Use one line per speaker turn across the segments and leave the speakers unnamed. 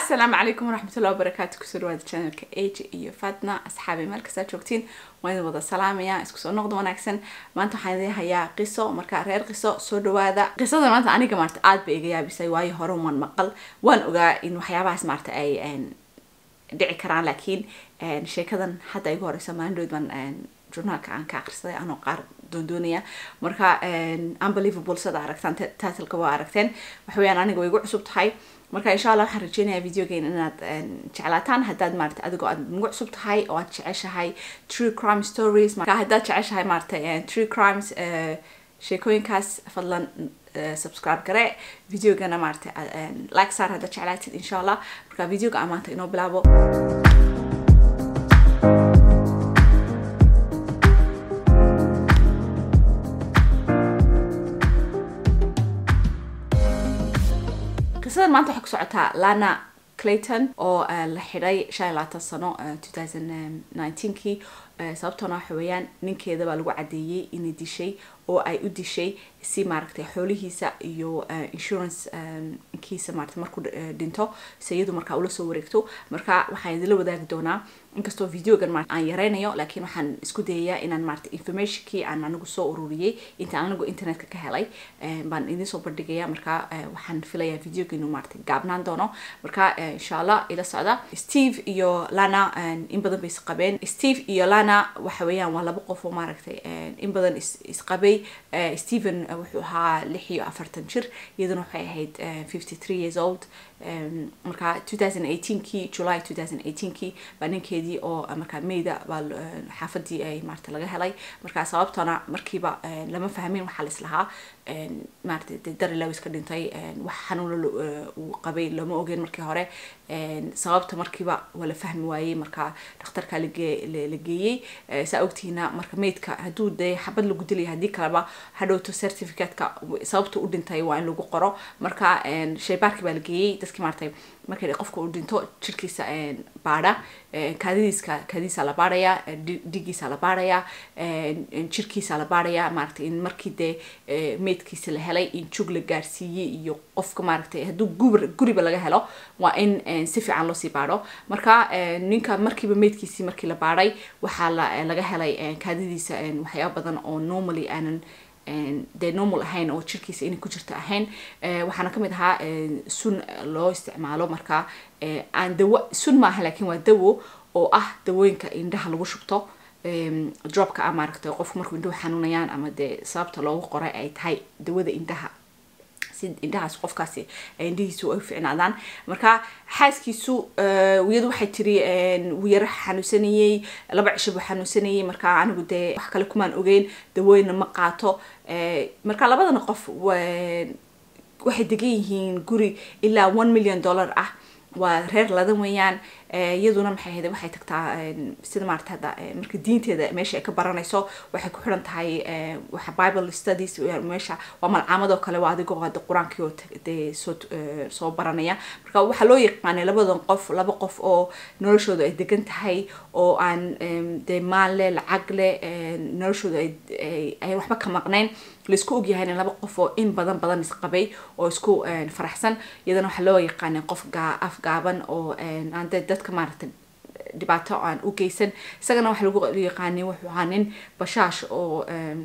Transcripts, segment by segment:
asalaamu calaykum waraxmatullahi wabarakaatu kusoo dhawaada channelka age iyo fatna asxaabi meel kastaa joogtiin waan idin wada salaamaya isku soo noqda wanaagsan maanta waxaan idin hayaa qiso marka reer qiso soo dhawaada qisada maanta aniga maarta aad bay iga yaabisay waayo hore waan maqal waan ogaa in waxyaabahaas maarta ay dhici karaan laakiin sheekadan hadda igu horeysa maalindhood baan journaalka aan ka akhrisaday anoo qaar doondoonaya marka unbelievable sada aragtaan titleka waa aragteen waxa weyaan aniga way igu cusub tahay marka insha allah waxaan rajeynayaa videogeena inaad jeclaataan haddaad maarata adigoo aad nagu cusub tahay oo aad jeceshahay true crime stories marka haddaad jeceshahay maarata true crimes sheekooyinkaas fadlan subscribe gare videogana maarata like saar haddaad jeclaatid insha allah marka videoga aan maanta inoo bilaabo qisadan maanta waxay ku socotaa lana clayton oo la xidhay shan iyo labaatan sano two thousand nineteenkii sababtoona waxa weeyaan ninkeeda baa lagu cadeeyey inay dishay oo ay u dishay si maaragtay xoolihiisa iyo insurance kiisa maarata markuu dhinto si iyadu markaa ula soo wareegto marka waxaan idinla wadaagi doonaa inkastoo videogan ma aan yareynayo laakiin waxaan isku dayayaa inaan maarata informationkii aan anigu soo ururiyey intaan anigu internetka ka helay baan idin soo bandhigaya marka waxaan filayaa videoga inuu maarata gaabnaan doono marka insha allah ila socda steve iyo lana in badan bay isqabeen steve iyo lana waxa weeyaan waa laba qof oo maaragtay in badan isqabay stephen wuxuu ahaa lix iyo afartan jir iyaduna waxay ahayd fifty three years old marka two thousand eighteenkii july two thousand eighteenkii baa ninkeedii oo markaa mayda baa xaafadii ay maarata laga helay marka sababtana markiiba lama fahmin waxaa la islahaa maarata de darilaw iska dhintay wax xanuuna uu qabay lama ogeen markii hore sababta markiiba waa la fahmi waayey marka dhakhtarka la geeyey saa ogtihiina marka maydka hadduu dee xabad lagu dilaya haddii kaleba hadhowto certificateka sababta u dhintay waa in lagu qoro marka shaybaarkii baa la geeyey dadkii maaratay markay qofka uu dhinto jirkiisa baadha kaadidiiska kaadidiisa la baadhaya dhigiisa la baadhaya jirkiisa la baadhaya maaragtay in markii dee maydkiisa la helay in jug la gaarsiiyey iyo qofka maaragtay hadduu gubr guriba laga helo waa in si fiican loosii baadho marka ninka markiiba maydkiisii markii la baadhay waxaa laga helay kaadidiisa waxyaaba badan oo normally aanan dee normal ahayn oo jirkiisa inay ku jirto ahayn waxaana kamid ahaa sun loo isticmaalo marka aan dawo sun maaha laakiin waa dawo oo ah dawooyinka indhaha lagu shubto dropka ah maaragtay qofku markuu indhuhu xanuunayaan ama dee sababta loogu qoray ay tahay dawada indhaha si indhahaas qofkaasi indhihiisu ay ficnaadaan marka xaaskiisu iyadu waxay tiri wuu yaro xanuunsanayey laba cisho buu xanuunsanayey marka anigu dee wax kale kumaan ogeyn dawooyina ma qaato marka labadana qof waxay degan yihiin guri ilaa one million dollar ah waa reer ladan weeyaan iyaduna maxay ahayd waxay tagtaa sida maarata hadda marka diinteeda meesha ay ka baranayso waxay ku xiran tahay waxa bible studies meesha waa malcaamadoo kale waa adigoo hadda qur-aankii oo dee soo soo baranaya marka waxaa loo yaqaanay labadan qof laba qof oo noloshooda ay degan tahay oo aan dee maal leh lacag leh noloshooda ay ay waxba ka maqnayn laisku ogyahayna laba qof oo in badan badan isqabay oo isku faraxsan iyadana waxaa loo yaqaanay qof afgaaban oo aan dee dadka maaragtay dhibaato aan u geysan isagana waxa lagu yaqaanay wuxuu ahaa nin bashaash oo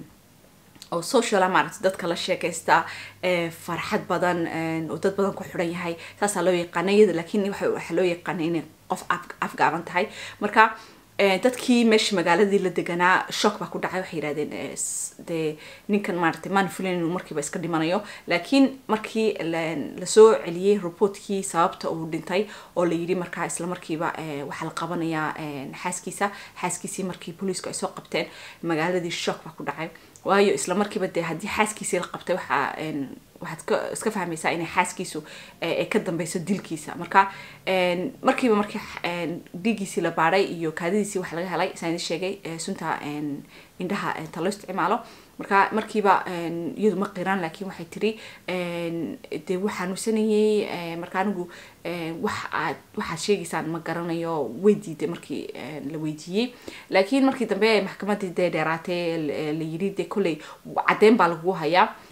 oo sociala maaragtay dadka la sheekaysta farxad badan oo dad badan ku xidhan yahay saasaa loo yaqaanay iyada laakiin waxaa loo yaqaanay inay qof afgaaban tahay marka dadkii meesha magaaladii la deganaa shock baa ku dhacay waxay yidhahdeen dee ninkan maaragtay maan filin inuu markiiba iska dhimanayo laakiin markii lasoo celiyey reportkii sababta uu dhintay oo la yidhi markaa isla markiiba waxaa la qabanayaa xaaskiisa xaaskiisii markii booliisku ay soo qabteen magaaladii shock baa ku dhacay waayo isla markiiba dee haddii xaaskiisii la qabtay waxaa waxaad iska fahmaysaa inay xaaskiisu ay ka dambeyso dilkiisa marka markiiba markii dhiigiisii la baadhay iyo kaadidiisii waxa laga helay saan idin sheegay sunta indhaha ta loo isticmaalo marka markiiba iyadu ma qiraan laakiin waxay tiri dee wuu xanuunsanayey marka anigu wax aad waxaad sheegaysaan ma garanayo way diiday markii la weydiiyey laakiin markii dambe maxkamadii dee dheeraatay la yiri dee kolley caddeyn baa lagu hayaa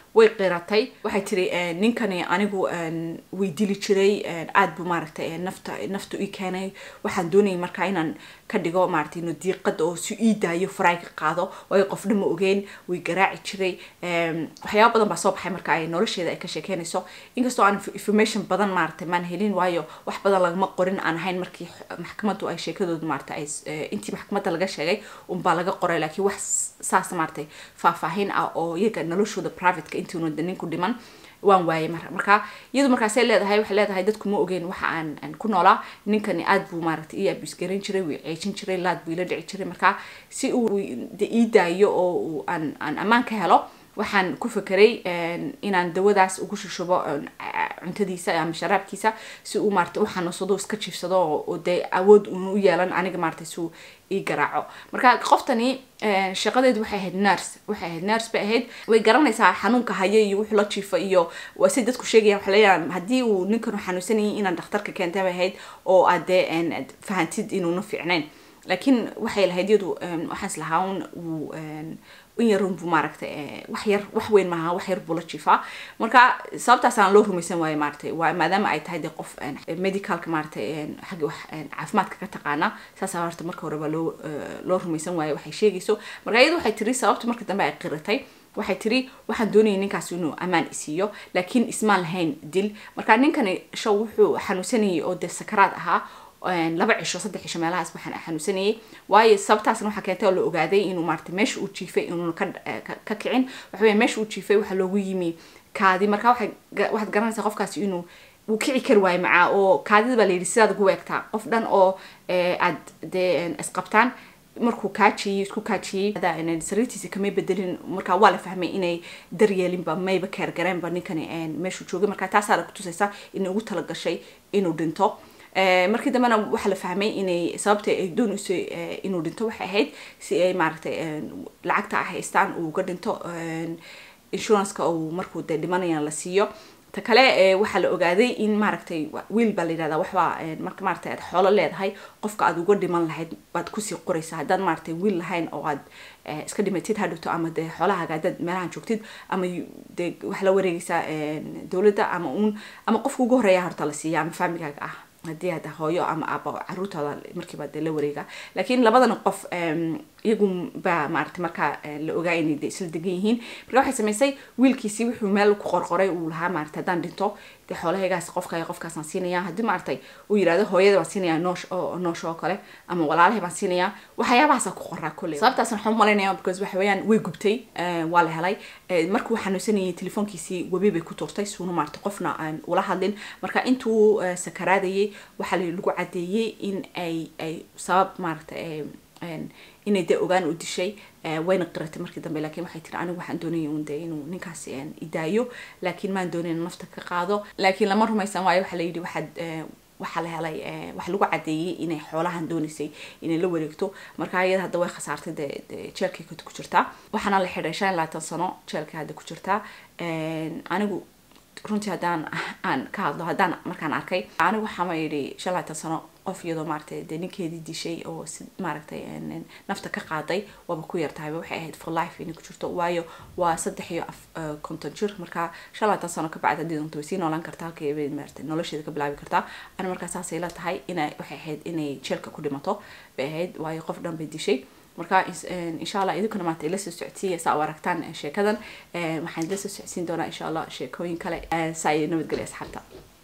way qiratay waxay tiri ninkani anigu way dili jiray aad buu maaragtay nafta naftu ii keenay waxaan doonayay markaa inaan ka dhigo maaragtay inuu diiqada oo si ii daayo farayga qaado waayo qof dhan ma ogeen way garaaci jiray waxyaaba badan baa soo baxay marka ay nolosheeda ay ka sheekeynayso inkastoo aan information badan maaragtay maan helin waayo wax badan lagama qorin aan ahayn markii maxkamaddu ay sheekadooda maaragtay ay intii maxkamadda laga sheegay unbaa laga qoray laakiin wax saas maaragtay faahfaahin ah oo iyaga noloshooda privateka intuuna ninku dhiman waan waayay mar marka iyadu markaasay leedahay waxay leedahay dadku ma ogeen waxa aan aan ku noolaa ninkani aad buu maaragtay ii abus garan jiray wuu ceejin jiray laad buu ila dhici jiray marka si uu ii daayo oo uu aan aan ammaan ka helo waxaan ku fekeray inaan dawadaas ugu shushubo cuntadiisa ama sharaabkiisa si uu maarata u xanuunsado iska jiifsado oo dee awood uuna u yeelan aniga maarata si uu ii garaaco marka qoftani shaqadeedu waxay ahayd nurse waxay ahayd nurse bay ahayd way garanaysaa xanuunka haya iyo wuxuu la jiifo iyo waa si dadku sheegayaan waxay leeyahan haddii uu ninkan u xanuunsanayay inaan dhakhtarka keentay bay ahayd oo aad dee fahantid inuuna fiicnayn laakiin waxay lahayd iyadu waxaan islahaa un wuu in yarun buu maaragtay wax yar wax weyn maaha wax yar buu la jiifaa marka sababtaasaan loo rumaysan waayo maaragtay waa maadaama ay tahay dee qof medicalka maaragtay xagga wax caafimaadka ka taqaana saasaa horta marka hore baa loo loo rumaysan waayo waxay sheegayso marka iyadu waxay tiri sababta marka dambe ay qiratay waxay tiri waxaan doonayay ninkaas inuu ammaan isiiyo laakiin ismaan lahayn dil marka ninkani show wuxuu xanuunsanayay oo dee sakaraad ahaa laba cisho saddex cisho meelahaas waxaan xanuunsanayay waayo sababtaasna waxaa keentay oo la ogaaday inuu maarata meesha uu jiifay inuuna ka ka kicin waxa weya meesha uu jiifay waxaa loogu yimi kaadi marka waxay waxaad garanaysaa qofkaasi inuu wuu kici kari waayo macaa oo kaadida baa layidhi sidaad ugu weegtaa qof dhan oo aad dee isqabtaan markuu kaajiyey isku kaajiyey sariirtiisa kamay bedelin marka waa la fahmay inay daryeelinba mayba keergareenba ninkani meeshuu joogay marka taasaa la kutusaysa inay ugu talagashay inuu dhinto markii dambena waxaa la fahmay inay sababta ay doonayso inuu dhinto waxay ahayd si ay maaragtay lacagta ah haystaan uu uga dhinto insuranceka uu markuu dee dhimanayana la siiyo ta kale waxaa la ogaaday in maaragtay wiil baa la yidhahdaa waxbaa marka maaragtay aad xoolo leedahay qofka aad uga dhiman lahayd baad kusii qoraysaa haddaad maaragtay wiil lahayn oo aad iska dhimatid hadhowto ama dee xoolahaaga haddaad meelahan joogtid ama dee waxaa la wareegaysaa dowladda ama uun ama qofka ugu horeeya horta la siiya ama faamigaaga ah haddii hadda hooyo ama aabo caruurtooda markiiba dee la wareega laakiin labadan qof iyagu baa maaragtay markaa la ogaa inay de isla degan yihiin marka waxay samaysay wiilkiisii wuxuu meel ku qorqoray uu lahaa maaragtay haddaan dhinto dee xoolahaygaas qofka qofkaasaan siinaya haddii maaragtay uu yidhahdo hooyada baan siinaya noosh oo noosh oo kale ama walaalahay baan siinaya waxyaabahaasa ku qoraa kolley sababtaasna waxaan umalaynaya because waxa weeyaan way gubtay waa la helay markuu xanuunsanayay telefoonkiisii webi bay ku tuurtay suuna maaragtay qofna aan ula hadlin marka intuu sakaraadayay waxaa lagu cadeeyey in ay ay sabab maaragtay inay dee ogaan u dishay wayna qiratay markii dambe laakiin waxay tiri anigu waxaan doonayay un dee inuu ninkaasi idaayo laakiin maan doonayn in nafta ka qaado laakiin lama rumaysan waayo waxaa la yidhi waxaad waxaa la helay waxa lagu cadeeyey inay xoolahan doonaysay inay la wareegto marka iyada hadda way khasaartay dee jeelkay ku jirtaa waxaana la xidhay shan labaatan sano jeelkay hadda ku jirtaa anigu runtii haddaan aan ka hadlo haddaan markaan arkay anigu waxaama yidhi shan labaatan sano qof iyadoo maaragtay dee ninkeedii dishay oo si maaragtay nafta ka qaaday waaba ku yar tahayba waxay ahayd for life inay ku jirto waayo waa saddex iyo af konton jir marka shan labaatan sano ka bacdi haddii doonto way sii noolaan kartaa halkii bay maaragtay nolosheeda ka bilaabi kartaa ani markaa saasay la tahay inay waxay ahayd inay jeelka ku dhimato bay ahayd waayo qof dhan bay dishay marka insha allah idinkuna maanta ila soo socodsiiya saa u aragtaan sheekadan waxaan ila soo socodsiin doonaa insha allah sheekooyin kale saa iyo nabadgelya asxaabta